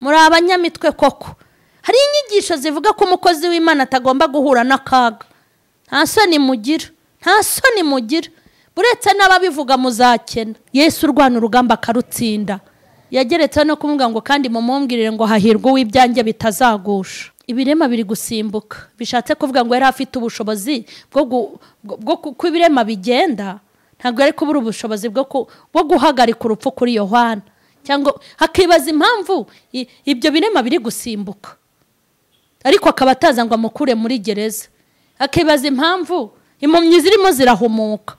muri abanyamitwe koko hari inyigisho zivuga ko umukozi w'imana atagomba guhura n'akaga nta soni mugira nta soni mugira buretse n'ababivuga muzakena yesu urwana urugamba akarutsinda yageretse no kumubwira ngo kandi mumumbwirire ngo hahirwe uw'ibyanjye bitazagusha ibirema biri gusimbuka bishatse kuvuga ngo yari afite ubushobozi bwo kuko ibirema bigenda ntabwo yari kubura ubushobozi bwo guhagarika urupfu kuri yohana cyangwa hakibaza impamvu ibyo birema biri gusimbuka ariko akaba ataza ngo amukure muri gereza akibaza impamvu impumyi zirimo zirahumuka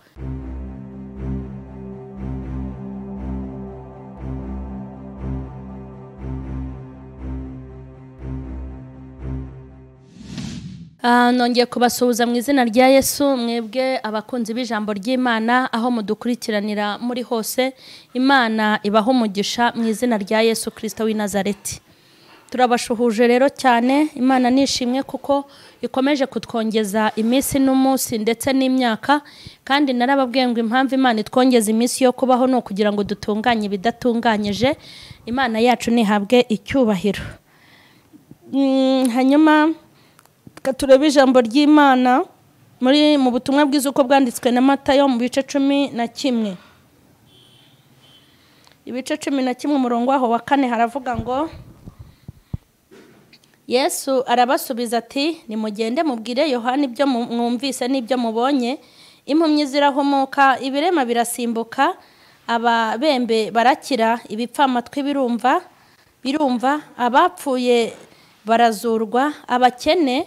nongeye kubasuhuza mu izina rya yesu mwebwe abakunzi b'ijambo ry'imana aho mudukurikiranira muri hose imana ibaho umugisha mu izina rya yesu kirisita w'i nazareti turabashuhuje rero cyane imana nishimwe kuko ikomeje kutwongeza iminsi n'umunsi ndetse n'imyaka kandi narababwiye ngo impamvu imana itwongeza iminsi yo kubaho ni ukugira ngo dutunganye ibidatunganyije imana yacu ntihabwe icyubahiro hanyuma turebe ijambo ry'imana muri mu butumwa bwiza uko bwanditswe na matayo mu bice cumi na kimwe ibice cumi na kimwe umurongo waho wa kane haravuga ngo yesu arabasubiza ati nimugende mubwire yohani ibyo mwumvise n'ibyo mubonye impumyi zirahumuka ibirema birasimbuka ababembe barakira ibipfamatwi birumva birumva abapfuye barazurwa abakene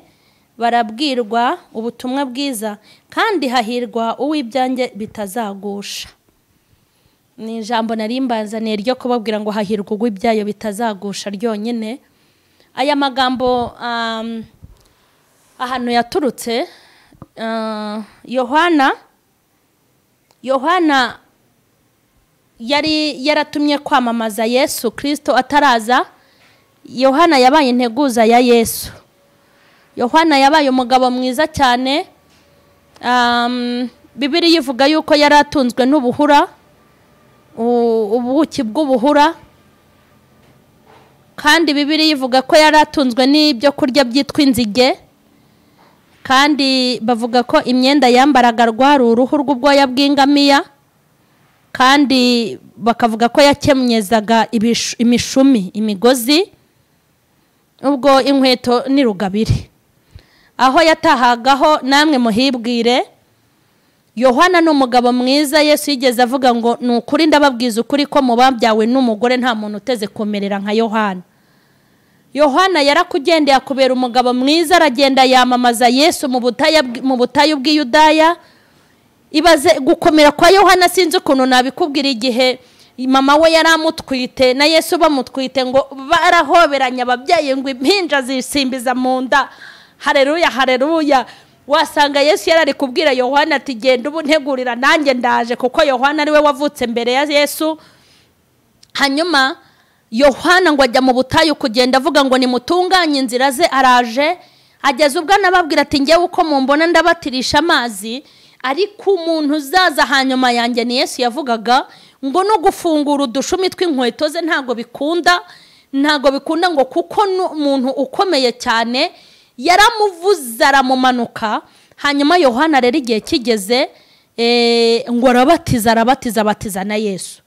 barabwirwa ubutumwa bwiza kandi hahirwa uw'ibyanjye bitazagusha ni ijambo narimbazaniye ryo kubabwira ngo hahirwa uw'ibyayo bitazagusha ryonyine aya magambo ahantu yaturutse yohana yohana yari yaratumye kwamamaza yesu kirisito ataraza yohana yabaye integuza ya yesu yohana yabaye umugabo mwiza cyane bibiriya ivuga yuko yari atunzwe n'ubuhura ubuki bw'ubuhura kandi bibiriya ivuga ko yari atunzwe n'ibyo kurya byitwa inzige kandi bavuga ko imyenda yambaraga rwari uruhu rw'ubwoya bw'ingamiya kandi bakavuga ko yakemyezaga imishumi imigozi ubwo inkweto ni rugabire aho yatahagaho namwe muhibwire yohana ni umugabo mwiza yesu yigeze avuga ngo ni ukuri ndababwiza ukuri ko mu babyawe n'umugore nta muntu uteze kumerera nka yohana yohana yarakugendeye akubera umugabo mwiza aragenda yamamaza yesu mu butayu bw'iyudaya ibaze gukomera kwa yohana sinzi ukuntu nabikubwira igihe mama we yari amutwite na yesu bamutwite ngo barahoberanye ababyeyi ngo impinja zisimbiza mu nda hareruya hareruya wasanga yesu yari ari kubwira yohana ati genda ubu ntegurira nanjye ndaje kuko yohana ariwe wavutse mbere ya yesu hanyuma yohana ngo ajya mu butayu kugenda avuga ngo nimutunganye inzira ze araje ageze ubwo anababwira ati ngewe uko mumbona ndabatirisha amazi ariko umuntu uzaza hanyuma yanjye ni yesu yavugaga ngo no gufungura udushumi tw'inkweto ze ntabwo bikunda ntabwo bikunda ngo kuko umuntu ukomeye cyane yaramuvuze aramumanuka hanyuma yohana rero igihe kigeze ngo arabatiza arabatiza abatiza na yesu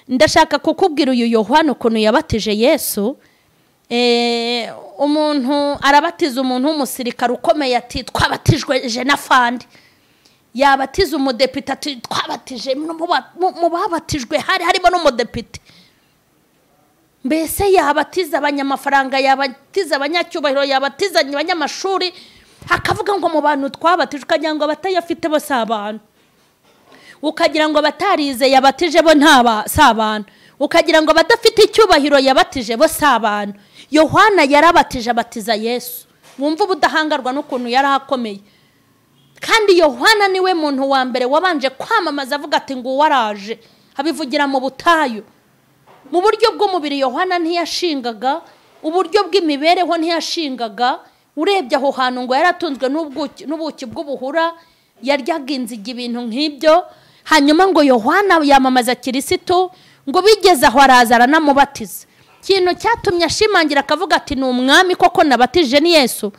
ndashaka kukubwira uyu yohana ukuntu yabatije yesu umuntu arabatiza umuntu w'umusirikare ukomeye ati twabatijwe jenafandi yabatiza umudepite ati twabatije mu babatijwe hari harimo n'umudepite mbese yabatiza abanyamafaranga yabatiza abanyacyubahiro yabatiza abanyamashuri hakavuga ngo mu bantu twabatijwe ukagira ngo abatayafite bo si abantu ukagira ngo abatarize yabatije bo si abantu ukagira ngo abadafite icyubahiro yabatije bo si abantu yohana yarabatije abatiza yesu wumva ubudahangarwa n'ukuntu yari akomeye kandi yohana niwe muntu wa mbere wabanje kwamamaza avuga ati ngo uwaraje abivugira mu butayu mu buryo bw'umubiri yohana ntiyashingaga uburyo bw'imibereho ntiyashingaga urebye aho hantu ngo yaratunzwe n'ubuki bw'ubuhura yaryaga inziga ibintu nk'ibyo hanyuma ngo yohana yamamaza kirisitu ngo bigeze aho araza aranamubatiza kintu cyatumye ashimangira akavuga ati ni umwami koko nabatije ni yesu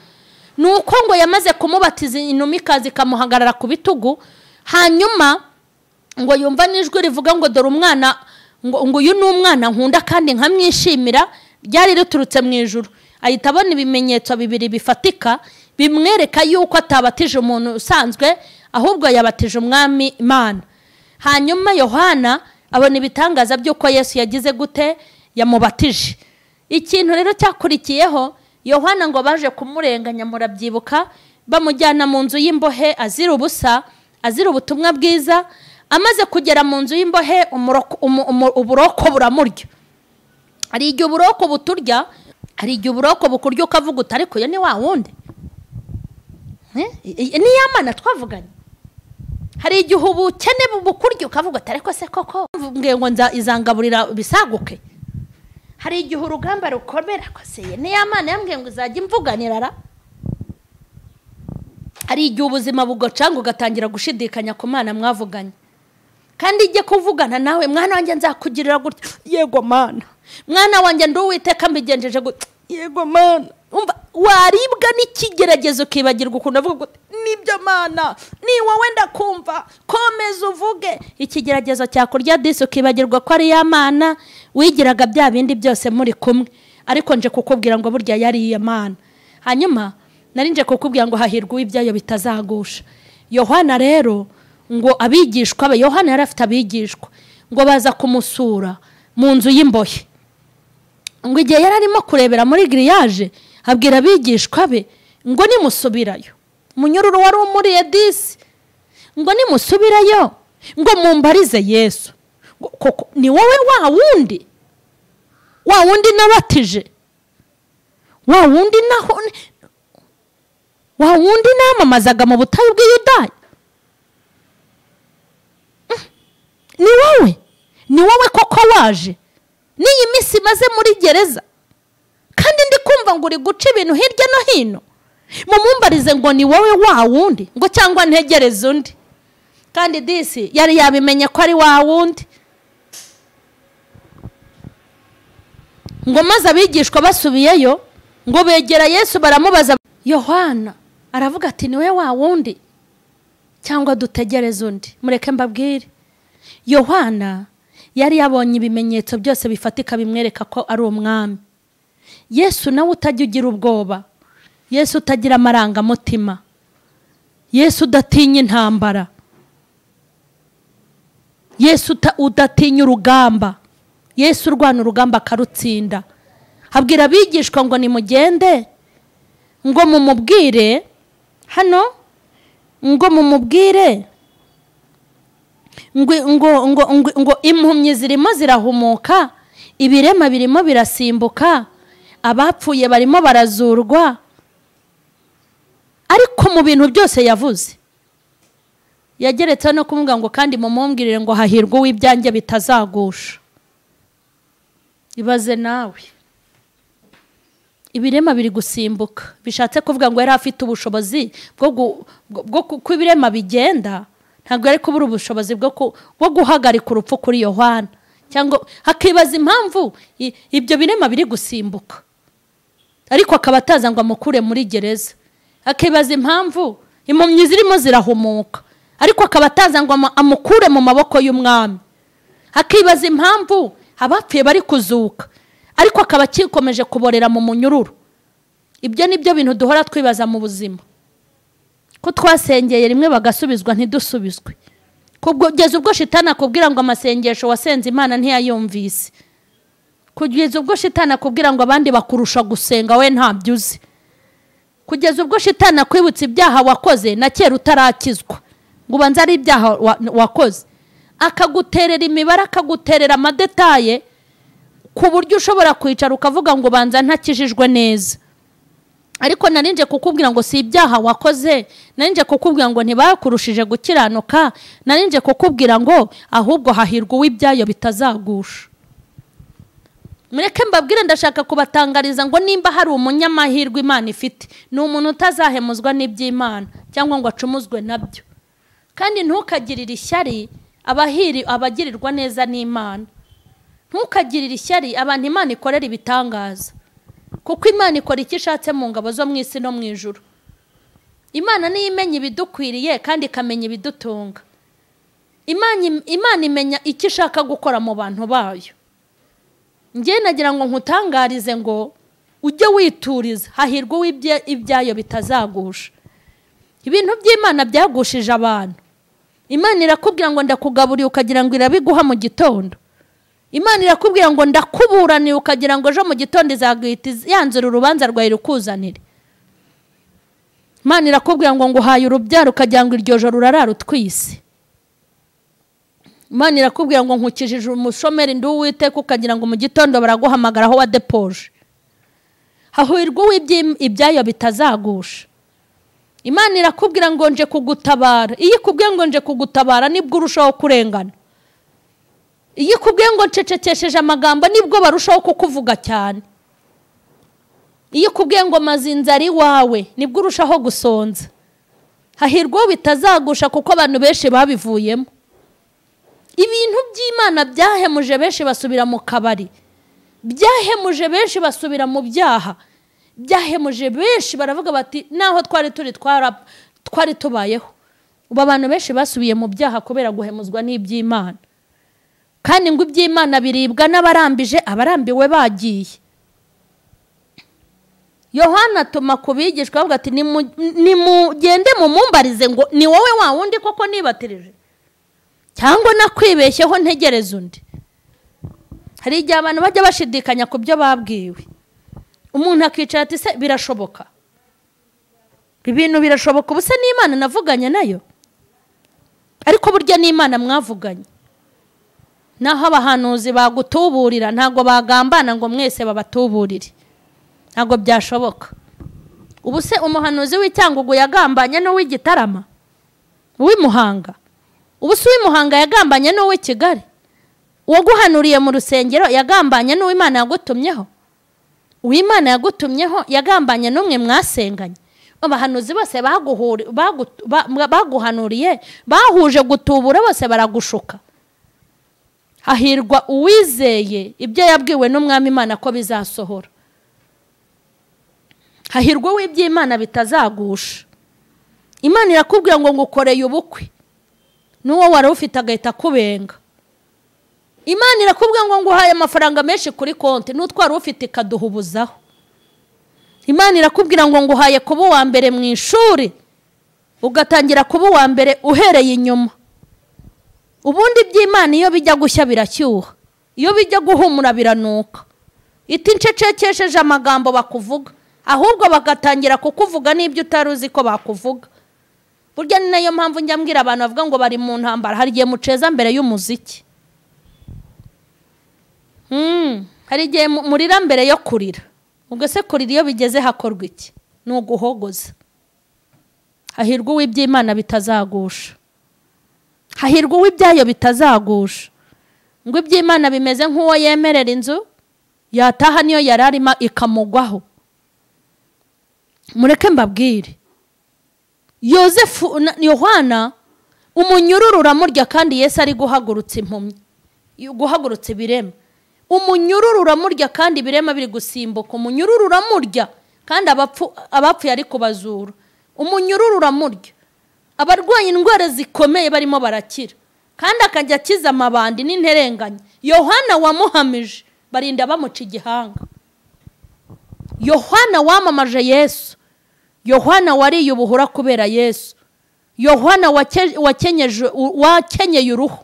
ni uko ngo yamaze kumubatiza inuma ikaza ikamuhagarara ku bitugu hanyuma ngo yumva n'ijwi rivuga ngo dore umwana ngo ngo uyu ni umwana nkunda kandi nkamwishimira ryari riturutse mu ijoro ahita abona ibimenyetso bibiri bifatika bimwereka yuko atabatije umuntu usanzwe ahubwo yabatije umwami imana hanyuma yohana abona ibitangaza by'uko yesu yagize gute yamubatije ikintu rero cyakurikiyeho yohana ngo baje kumurenganya murabyibuka bamujyana mu nzu y'imbohe azira ubusa azira ubutumwa bwiza amaze kugera mu nzu y'imbohe umuroko- umu- umu- uburoko buramurya hari igihe uburoko buturya hari igihe uburoko bukurya ukavuga uti ariko uyu ni wa wundi Eh? I- i- ni ya mana twavuganye hari igihe ubukene bukurya ukavuga uti ariko se koko mbwiye ngo nza izangaburira bisaguke hari igihe urugamba rukomera koseye ni ya mana yambwiye ngo izajya imvuganira ra hari igihe ubuzima bugacanga ugatangira gushidikanya ku mana mwavuganye kandi ijye kuvugana nawe mwana wanjye nzakugirira gutya yego mana mwana wanjye ndi uwiteka mbigenjeje gutya yego mana umva waribwa n'ikigerageza ukibagirwa ukuntu avuga gutya nibyo mana ni wowe ndakumva komeza uvuge ikigeragezo cyakurya disi ukibagirwa ko ari ya mana wigiraga bya bindi byose muri kumwe ariko nje kukubwira ngo burya yari iya mana hanyuma narinje kukubwira ngo hahirwa uw'ibyayo bitazagusha yohana rero ngo abigishwa be yohana yari afite abigishwa ngo baza kumusura mu nzu y'imbohe ngo igihe yari arimo kurebera muri giriyaje abwira abigishwa be ngo nimusubirayo umunyururu wari umuriye disi ngo nimusubirayo ngo mumbarize yesu ngo koko ni wowe wa wundi wa wundi nabatije wa wundi naho wa wundi namamazaga mu butayu bw'iyudaya ni wowe ni wowe koko waje n'iyi minsi imaze muri gereza kandi ndi kumva ngo uri guca ibintu hirya no hino mumumbarize ngo ni wowe wa wundi ngo cyangwa ntegereze undi kandi disi yari yabimenye ko ari wa wundi ngo maze abigishwa basubiyeyo ngo begera yesu baramubaza yohana aravuga ati ni we wa wundi cyangwa dutegereze undi mureke mbabwire yohana yari yabonye ibimenyetso byose bifatika bimwereka ko ari umwami yesu nawe utajya ugira ubwoba yesu utagira amarangamutima yesu udatinya intambara yesu uta- udatinya urugamba yesu urwana urugamba akarutsinda habwira abigishwa ngo nimugende ngo mumubwire hano ngo mumubwire ngo ngo ngo ngo- ngo impumyi zirimo zirahumuka ibirema birimo birasimbuka abapfuye barimo barazurwa ariko mu bintu byose yavuze yageretseho no kumubwira ngo kandi mumumbwirire ngo hahirwa uw'ibyanjye bitazagusha ibaze nawe ibirema biri gusimbuka bishatse kuvuga ngo yari afite ubushobozi bwo gu- bwo- bwo ku- uko ibirema bigenda ntabwo yari kubura ubushobozi bwo ku- bwo guhagarika urupfu kuri yohana cyangwa hakibaza impamvu i- ibyo birema biri gusimbuka ariko akaba ataza ngo amukure muri gereza akibaza impamvu impumyi zirimo zirahumuka ariko akaba ataza ngo ama- amukure mu maboko y'umwami akibaza impamvu abapfuye bari kuzuka ariko akaba akikomeje kuborera mu munyururu ibyo ni byo bintu duhora twibaza mu buzima ko twasengeye rimwe bagasubizwa ntidusubizwe kugeza ubwo shitani akubwira ngo amasengesho wasenze imana ntiyayumvise kugeza ubwo shitani akubwira ngo abandi bakurusha gusenga we ntabyo uzi kugeza ubwo shitani akwibutsa ibyaha wakoze na kera utarakizwa ngo ubanza ari ibyaha wa- wakoze akaguterera imibare akaguterera amadetaye ku buryo ushobora kwicara ukavuga ngo ubanza ntakijijwe neza ariko narinje kukubwira ngo si ibyaha wakoze narinje kukubwira ngo ntibakurushije gukiranuka narinje kukubwira ngo ahubwo hahirwa uw'ibyayo bitazagusha mureke mbabwire ndashaka kubatangariza ngo nimba hari umunyamahirwe imana ifite ni umuntu utazahemuzwa n'iby'imana cyangwa ngo acumuzwe nabyo kandi ntukagirire ishyari abahiri abagirirwa neza n'imana ntukagirire ishyari abantu imana ikorera ibitangaza kuko imana ikora icyo ishatse mu ngabo zo mu isi no mu ijoro imana niyo imenya ibidukwiriye kandi ikamenya ibidutunga Imana im- imana imenya icyo ishaka gukora mu bantu bayo ngewe nagira ngo nkutangarize ngo ujye wituriza hahirwa uw'ibye- ibyayo bitazagusha ibintu by'imana byagushije abantu imana irakubwira ngo ndakugaburiye ukagira ngo irabiguha mu gitondo imana irakubwira ngo ndakuburaniye ukagira ngo ejo mu gitondo izaguhita iz- yanzura urubanza rwawe irukuzanire imana irakubwira ngo nguhaye urubyaro ukagira ngo iryo joro urarara utwise imana irakubwira ngo nkukijije umushomeri ndi uwiteka ukagira ngo mu gitondo baraguhamagara aho wadepoje hahirwa uw'ibyi- ibyayo bitazagusha imana irakubwira ngo nje kugutabara iyo ikubwiye ngo nje kugutabara nibwo urushaho kurengana iyo ikubwiye ngo ncecekesheje amagambo nibwo barushaho kukuvuga cyane iyo ikubwiye ngo mazinza ari iwawe nibwo urushaho gusonza hahirwa uwo bitazagusha kuko abantu benshi babivuyemo ibintu by'imana byahemuje benshi basubira mu kabari byahemuje benshi basubira mu byaha byahemuje benshi baravuga bati naho twari turi twara twari tubayeho ubu abantu benshi basubiye mu byaha kubera guhemuzwa n'iby'imana kandi ngo iby'imana biribwa n'abarambije abarambiwe bagiye yohana atuma ku bigishwa avuga ati "Nimu- nimugende mumumbarize ngo ni wowe wa wundi koko nibatirije cyangwa nakwibeshyeho ntegereza undi hari igihe abantu bajya bashidikanya ku byo babwiwe umuntu akicara ati se birashoboka ibintu birashoboka ubu se n'imana navuganye nayo ariko burya n'imana mwavuganye naho abahanuzi bagutuburira ntabwo bagambana ngo mwese babatuburire ntabwo byashoboka ubu se umuhanuzi w'icyangugu yagambanye n'uw'igitarama uw'imuhanga ubu se uw'imuhanga yagambanye n'uw'i kigali uwaguhanuriye mu rusengero yagambanye n'uw'imana yagutumyeho uw'imana yagutumyeho yagambanye n'umwe mwasenganye abahanuzi bose baguhuri- bagu- ba- baguhanuriye bahuje gutubura bose baragushuka hahirwa uwizeye ibyo yabwiwe n'umwami imana ko bizasohora hahirwa uw'iby'imana bitazagusha imana irakubwira ngo ngukoreye ubukwe n'uwo wari ufite agahita akubenga imana irakubwira ngo nguhaye amafaranga menshi kuri konti n'utwara ufite ikaduhubuzaho imana irakubwira ngo nguhaye kuba uwa mbere mu ishuri ugatangira kuba uwa mbere uhereye inyuma ubundi iby'imana iyo bijya gushya birashyuha iyo bijya guhumura biranuka iti ncecekesheje amagambo bakuvuga ahubwo bagatangira kukuvuga n'ibyo utari uzi ko bakuvuga burya ni nayo mpamvu njya mbwira abantu bavuga ngo bari mu ntambara hari igihe muceza mbere y'umuziki Mm, hari igihe mu- murira mbere yo kurira ubwo se kurira iyo bigeze hakorwa iki ni uguhogoza hahirwa uw'iby'imana bitazagusha hahirwa uw'ibyayo bitazagusha ngo iby'imana bimeze nk'uwo yemerera inzu yataha niyo yari arimo ikamugwaho mureke mbabwire yosefu na yohana umunyururu uramurya kandi yesu ari guhagurutsa impumyi guhagurutsa ibirema umunyururu uramurya kandi ibirema biri gusimbuka umunyururu uramurya kandi abapfu- abapfuye ari kubazura umunyururu uramurya abarwaye indwara zikomeye barimo barakira kandi akajya akiza amabandi n'interenganya yohana wamuhamije barinda bamuca igihanga yohana wamamaje yesu yohana wariye ubuhura kubera yesu yohana wake- wakenyeje- wakenyeye uruhu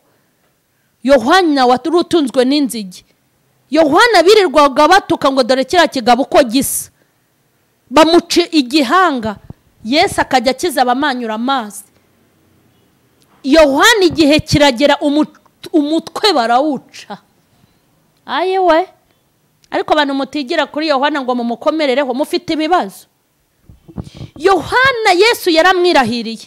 yohana wari utunzwe n'inzige yohana birirwaga batuka ngo dore kiriya kigabo uko gisa bamuca igihanga yesu akajya akiza abamanyura amazi yohana igihe kiragera umu- umutwe barawuca aye we ariko abantu mutigira kuri yohana ngo mumukomerereho mufite ibibazo yohana yesu yaramwirahiriye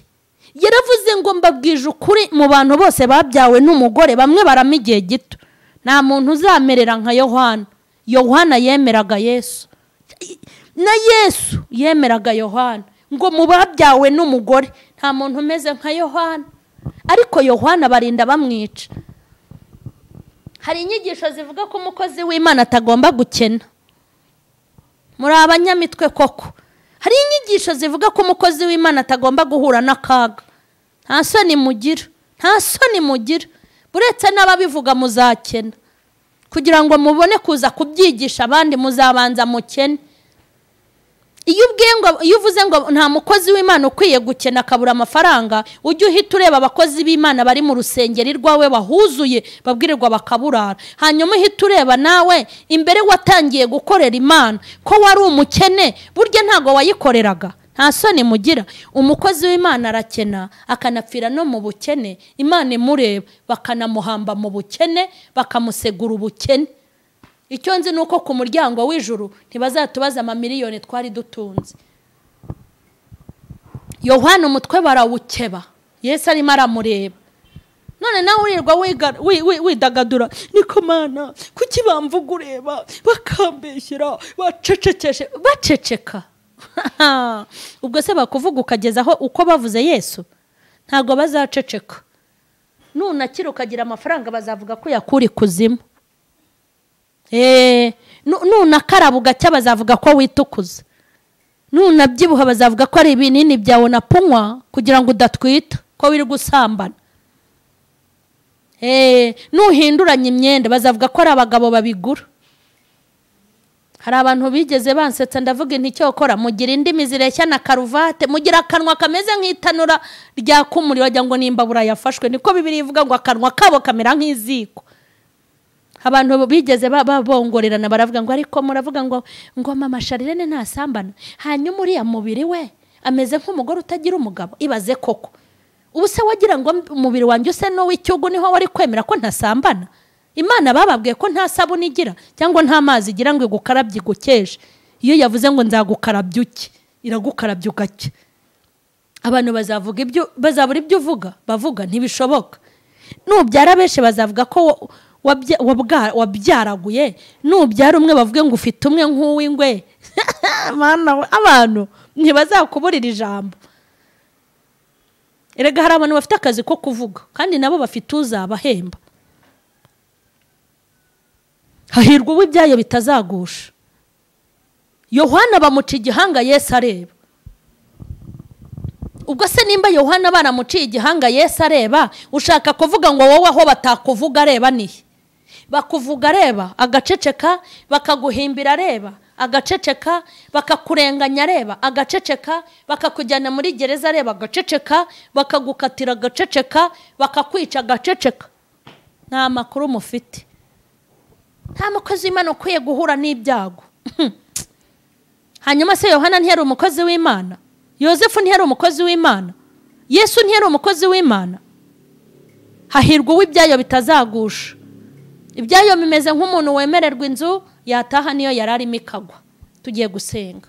yaravuze ngo mbabwije ukuri mu bantu bose babyawe n'umugore bamwe barama igihe gito nta muntu uzamerera nka yohana yohana yemeraga yesu na yesu yemeraga yohana ngo mu babyawe n'umugore nta muntu umeze nka yohana ariko yohana barinda bamwica hari inyigisho zivuga ko umukozi w'imana atagomba gukena muri abanyamitwe koko hari inyigisho zivuga ko umukozi w'imana atagomba guhura n'akaga nta soni mugira nta soni mugira uretse n'ababivuga muzakena kugira ngo mubone kuza kubyigisha abandi muzabanza mukene iyo ubwiye ngo iyo uvuze ngo nta mukozi w'imana ukwiye gukena akabura amafaranga ujye uhita ureba abakozi b'imana bari mu rusengero rwawe bahuzuye babwirirwa bakaburara hanyuma uhita ureba nawe imbere watangiye gukorera imana ko wari umukene burya ntabwo wayikoreraga nta soni mugira umukozi w'imana arakena akanapfira no mu bukene imana imureba bakanamuhamba mu bukene bakamusegura ubukene icyo nzi ni uko ku muryango w'ijuru ntibazatubaza amamiliyoni twari dutunze yohana umutwe barawukeba yesu arimo aramureba none nawe urirwa widagadura niko mana kuki bamvuga ureba bakambeshyira bacecekeshe baceceka ubwo se bakuvuga ukagezaho uko bavuze yesu ntabwo bazaceceka nunakira ukagira amafaranga bazavuga ko yakura ikuzimu nunakaraba ugacya bazavuga ko witukuza nunabyibuha bazavuga ko ari ibinini byawe na punywa kugira ngo udatwita ko wiri gusambana nuhinduranya imyenda bazavuga ko ari abagabo babigura hari abantu bigeze bansetsa ndavuga nticyokora mugira indimi zireshya na karuvate mugira akanwa kameze nk'itanura ryaka umuriro wagira ngo n'imbabura yafashwe niko bibiri ivuga ngo akanwa kabo kamera nk'iziko abantu bigeze babongorerana baravuga ngo ariko muravuga ngo ngo mama sharirene ntasambana hanyuma uriya mubiri we ameze nk'umugore utagira umugabo ibaze koko ubu se wagira ngo umubiri wanjye use n'uw'icyugu niho wari kwemera ko ntasambana imana bababwiye ko nta sabune igira cyangwa nta mazi igira ngo igukarabye igukeje iyo yavuze ngo nzagukarabye uke iragukarabye ugake abantu bazavuga ibyo bazabura ibyo uvuga bavuga ntibishoboka nubyara benshi bazavuga ko wabyaraguye nubyara umwe bavuge ngo ufite umwe nk'uw'ingwe abantu ntibazakuburira ijambo erega hari abantu bafite akazi ko kuvuga kandi nabo bafite uzabahemba hahirwa uw'ibyayo bitazagusha yohana bamuca igihanga Yesu areba ubwo se nimba yohana baramuciye igihanga Yesu areba ushaka kuvuga ngo wowe aho batakuvuga areba nihe bakuvuga areba agaceceka bakaguhimbira areba agaceceka bakakurenganya areba agaceceka bakakujyana muri gereza areba agaceceka bakagukatira agaceceka bakakwica agaceceka nta makuru mufite nta mukozi w'imana ukwiye guhura n'ibyago hanyuma se yohana ntiyari umukozi w'imana yosefu ntiyari umukozi w'imana yesu ntiyari umukozi w'imana hahirwa uw'ibyayo bitazagusha ibyayo bimeze nk'umuntu wemererwa inzu yataha niyo yari arimo ikagwa tugiye gusenga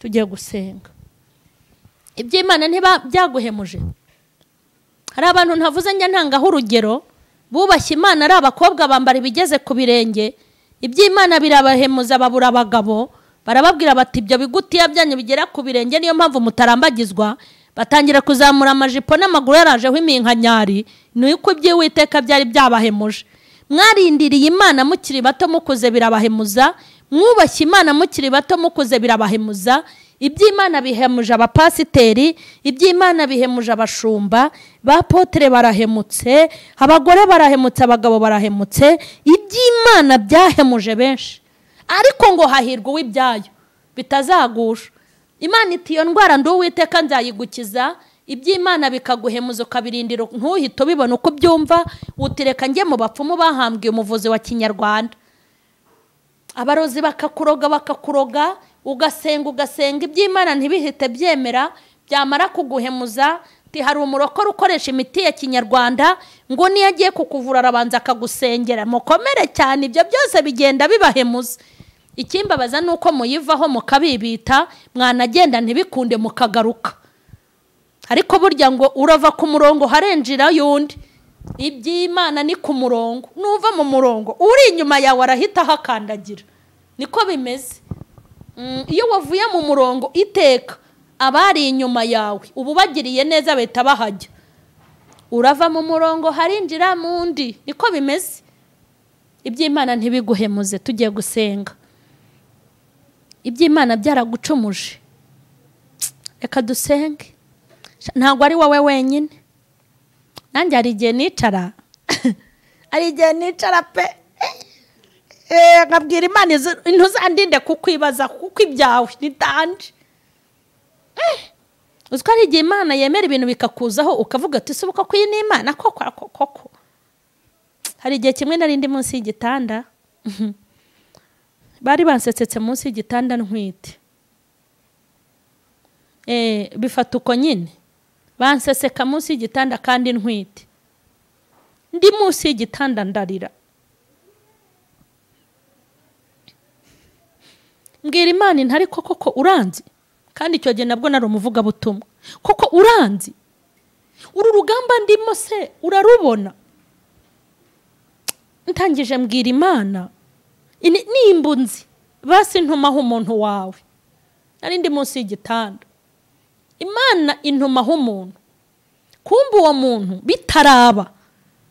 tugiye gusenga iby'imana ntibabyaguhemuje hari abantu ntavuze njya ntangaho urugero bubashye imana ari abakobwa bambara ibigeze ku birenge iby'imana birabahemuza babura abagabo barababwira bati ibyo bigutiya byanyu bigera ku birenge niyo mpamvu mutarambagizwa batangira kuzamura amajipo n'amaguru yarajeho iminkanyari ni uko iby'iwiteka byari byabahemuje mwarindiriye imana mukiri bato mukuze birabahemuza mwubashye imana mukiri bato mukuze birabahemuza iby'imana bihemuje abapasiteri iby'imana bihemuje abashumba ba potere barahemutse abagore barahemutse abagabo barahemutse iby'imana byahemuje benshi ariko ngo hahirwa uw'ibyayo bitazagusha imana iti iyo ndwara nduwiteka nzayigukiza iby'imana bikaguhemuza ukabirindira ntuhite ubibona uko ubyumva utireka njye mu bapfumu bahambwiye umuvuzi wa kinyarwanda abarozi bakakuroga bakakuroga ugasenga ugasenga iby'imana ntibihite byemera byamara kuguhemuza hari umurokore ukoresha imiti ya kinyarwanda ngo niyo agiye kukuvura arabanza akagusengera mukomere cyane ibyo byose bigenda bibahemuza ikimbabaza ni uko muyivaho mukabibita mwanagenda ntibikunde mukagaruka ariko burya ngo urava ku murongo harenjira y'undi iby'imana ni ku murongo nuva mu murongo uri inyuma yawe arahita ahakandagira niko bimeze iyo wavuye mu murongo iteka abari inyuma yawe ubu bagiriye neza bahita bahajya urava mu murongo harinjira mu undi niko bimeze iby'imana ntibiguhemuze tugiye gusenga iby'imana byaragucumuje reka dusenge ntabwo ari wowe wenyine nanjye hari igihe nicara hari igihe nicara pe nkabwira imana ntuzandinde kukwibaza kuko ibyawe nitanje uzi ko hari igihe imana yemera ibintu bikakuzaho ukavuga ati usoboka ko iyi ni imana koko koko koko hari igihe kimwe narindi munsi y'igitanda bari bansetsetse munsi y'igitanda ntwite bifata uko nyine banseseka munsi y'igitanda kandi ntwite ndi munsi y'igitanda ndarira mbwira imana intari ko koko uranzi kandi icyo gihe nabwo nari umuvugabutumwa koko uranzi uru rugamba ndimo se urarubona ntangije mbwira imana nimba unzi basi ntumaho umuntu wawe narindi munsi y'igitanda imana intumaho umuntu kumva uwo muntu bitaraba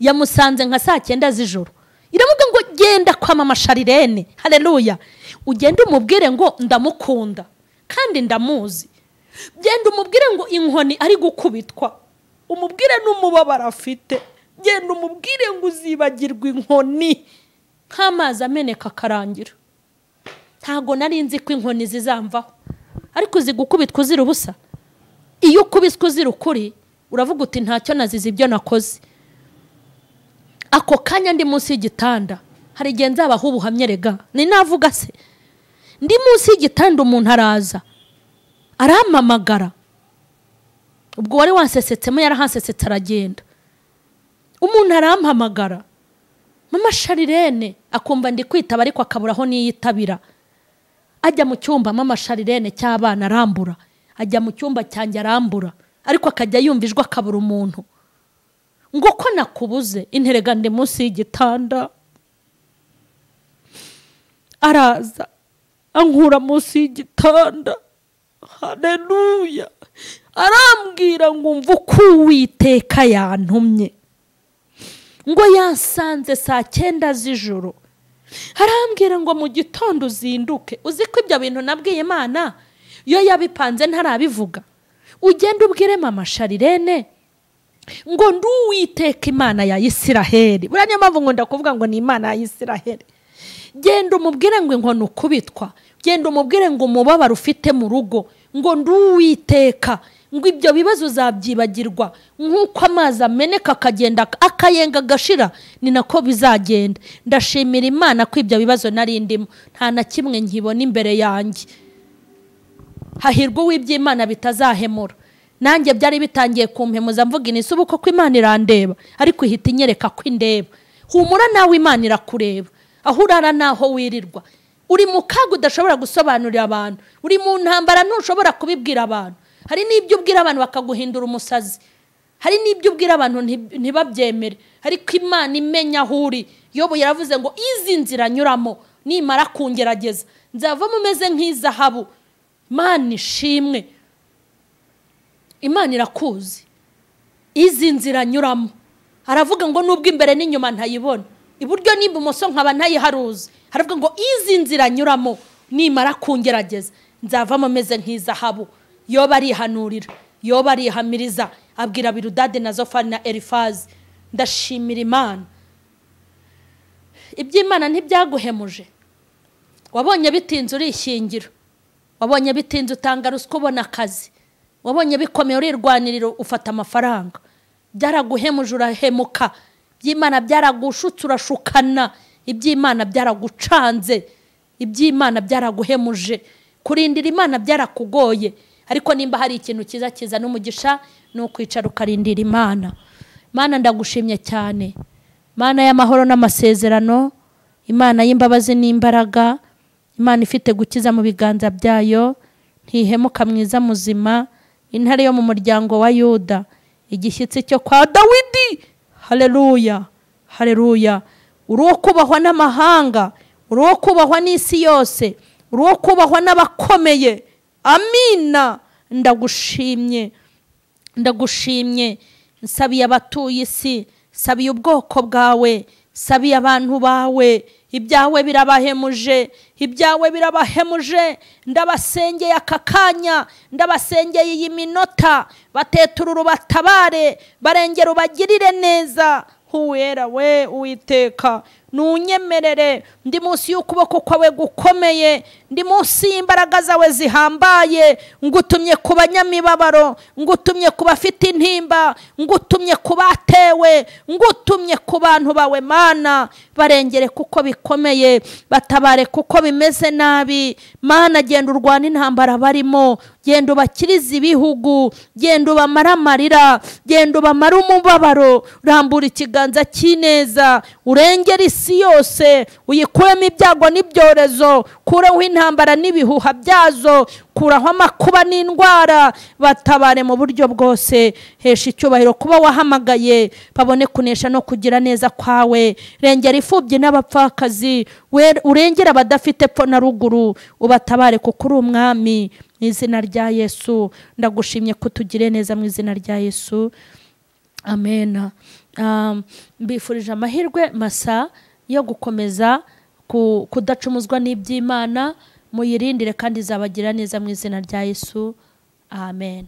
yamusanze nka saa cyenda z'ijoro iravuga ngo genda kwama amasharirene hareruya ugende umubwire ngo ndamukunda kandi ndamuzi genda umubwire ngo inkoni ari gukubitwa umubwire n'umubabaro afite genda umubwire ngo uzibagirwa inkoni nk'amazi ameneka akarangira ntabwo nari nzi ko inkoni zizamvaho ariko zigukubitwa uzira ubusa iyo ukubiswe uzira ukuri uravuga uti ntacyo nazize ibyo nakoze ako kanya ndi munsi y'igitanda hari igihe nzabaho ubuhamya rega ni navuga se ndi munsi y'igitanda umuntu araza arampamagara ubwo wari wansesetsemo yarahasesetse aragenda umuntu arampamagara mama sharirene akumva ndi kwitaba ariko akabura aho niyitabira ajya mu cyumba mama sharirene cy'abana arambura ajya mu cyumba cyanjye arambura ariko akajya yumva ijwi akabura umuntu ngo ko nakubuze interega ndi munsi y'igitanda araza ankura munsi y'igitanda hareruya arambwira ngo umva uko uwiteka yantumye ngo yasanze saa cyenda z'ijoro arambwira ngo mu gitondo uzinduke uzi ko ibyo bintu nabwiye imana iyo yabipanze ntarabivuga ugende ubwire mama sharirene ngo nduwiteka imana ya isiraheli buriya niyo mpamvu nkunda kuvuga ngo ni imana ya isiraheli genda umubwire ngo inkoni ukubitwa genda umubwire ngo umubabaro ufite mu rugo ngo nduwiteka ngo ibyo bibazo uzabyibagirwa nk'uko amazi ameneka akagenda akayenga agashira ni nako bizagenda ndashimira imana ko ibyo bibazo nari ndimo nta na kimwe nkibona imbere yanjye hahirwa uw'iby'imana bitazahemura nanjye byari bitangiye kumpemuza mvuga inisubu ko imana irandeba ariko ihita inyereka ko indeba humura nawe imana irakureba aho urara n'aho wirirwa uri mu kaga udashobora gusobanurira abantu uri mu ntambara ntushobora kubibwira abantu hari n'ibyo ubwira abantu bakaguhindura umusazi hari n'ibyo ubwira abantu ntibabyemere ariko imana imenya aho uri yobo yaravuze ngo izi nzira nyuramo nimara kungerageza nzavamo umeze nk'izahabu imana ishimwe imana irakuzi izi nzira nyuramo aravuga ngo nubwo imbere n'inyuma ntayibona iburyo n'ibumoso nkaba ntayiharuzi haravuga ngo izi nzira nyuramo nimara kungerageza nzavamo ameze nk'izahabu yoba arihanurira yoba arihamiriza abwira birudade na zofani na erifazi ndashimira imana iby'imana ntibyaguhemuje wabonye bitinze urishyingira wabonye bitinze utanga ruswa ubona akazi wabonye bikomeye urirwanirira ufata amafaranga byaraguhemuje urahemuka iby'imana byaragushutse urashukana iby'imana byaragucanze iby'imana byaraguhemuje kurindira imana byarakugoye ariko nimba hari ikintu cyiza kiza n'umugisha ni ukwicara ukarindira imana imana ndagushimye cyane imana y'amahoro n'amasezerano imana y'imbabazi n'imbaraga imana ifite gukiza mu biganza byayo ntihemuka mwiza muzima intare yo mu muryango wa yuda igishyitsi cyo kwa dawidi hareruya hareruya uri uwo kubahwa n'amahanga uri uwo kubahwa n'isi yose uri uwo kubahwa n'abakomeye amina ndagushimye ndagushimye nsabiye abatuye isi nsabiye ubwoko bwawe sabiye abantu bawe ibyawe birabahemuje ibyawe birabahemuje ndabasengeye aka kanya ndabasengeye iyi minota bateturura ubatabare barengera ubagirire neza uwera we uwiteka ntunyemerere ndi munsi y'ukuboko kwawe gukomeye ndi munsi y'imbaraga zawe zihambaye ngutumye ku banyamibabaro ngutumye ku bafite intimba ngutumye ku batewe ngutumye ku bantu bawe mana barengere kuko bikomeye batabare kuko bimeze nabi mana genda urwana intambara barimo genda ubakirize ibihugu genda ubamare amarira genda ubamare umubabaro rambura ikiganza cy'ineza urengere isi yose uyikuremo ibyago n'ibyorezo kureho intambara n'ibihuha byazo kuraho amakuba n'indwara batabare mu buryo bwose hesha icyubahiro kuba wahamagaye babone kunesha no kugira neza kwawe rengera imfubyi n'abapfakazi we- urengere abadafite epfo na ruguru ubatabare kuko uri umwami mu izina rya yesu ndagushimye ko utugire neza mu izina rya yesu amena Um, mbifurije amahirwe masa yo gukomeza ku- kudacumuzwa n'iby'imana muyirindire kandi izabagira neza mu izina rya yesu amen